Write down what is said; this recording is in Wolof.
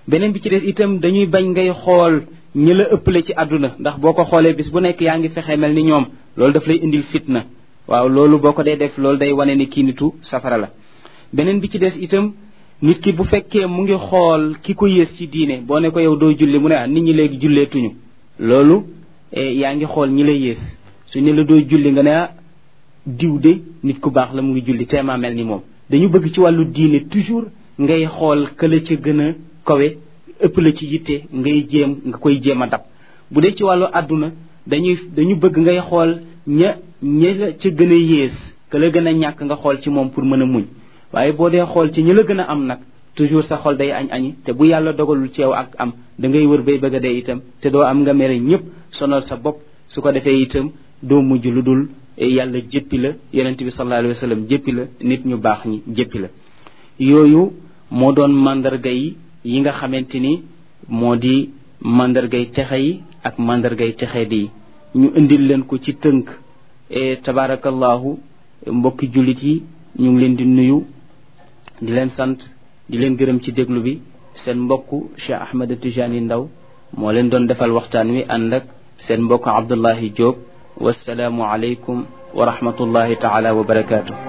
beneen bi ci des itam dañuy bañ ngay xool ñi la ëppale ci àdduna ndax boo ko xoolee bis bu nekk yaa ngi fexe mel ni ñoom loolu daf lay indil fitna waaw loolu boo ko dee def loolu day wane ni kii nitu safara la beneen bi ci des itam nit ki bu fekkee mu ngi xool ki ko yées ci diine boo ne ko yow doo julli mu ne ah nit ñi léegi julleetuñu loolu yaa ngi xool ñi la yées su ne la doo julli nga ne ah diw de nit ku baax la mu ngi julli teemaa mel ni moom dañu bëgg ci wàllu diine toujours ngay xool ka la ca gën a kawe ëpp la ci yitte ngay jéem nga koy jéem a dab bu dee ci wàllu àdduna dañuy dañu bëgg ngay xool ña ña la ca gën a yées ka la gën a ñàkk nga xool ci moom pour mën a muñ waaye boo dee xool ci ñi la gën a am nag toujours sa xol day añ añi te bu yàlla dogalul ci yow ak am da ngay wër bay bëgg a dee itam te doo am nga mere ñëpp sonal sa bopp su ko defee itam doo mujj lu dul yàlla jéppi la yonente bi sallallahu alayhi wa sallam jéppi la nit ñu baax ñi jéppi la yooyu moo doon mandarga yi yi nga xamante ni moo di mandargay texe yi ak mandargay texe di ñu indil leen ko ci tënk e tabarakallahu mbokki jullit yi ñu ngi leen di nuyu di leen sant di leen gërëm ci déglu bi seen mbokk Cheikh Ahmed Tijani Ndaw moo leen doon defal waxtaan wi ànd ak seen mbokk Abdullahi Diop wasalaamu aleykum wa rahmatullahi taala wa barakaatu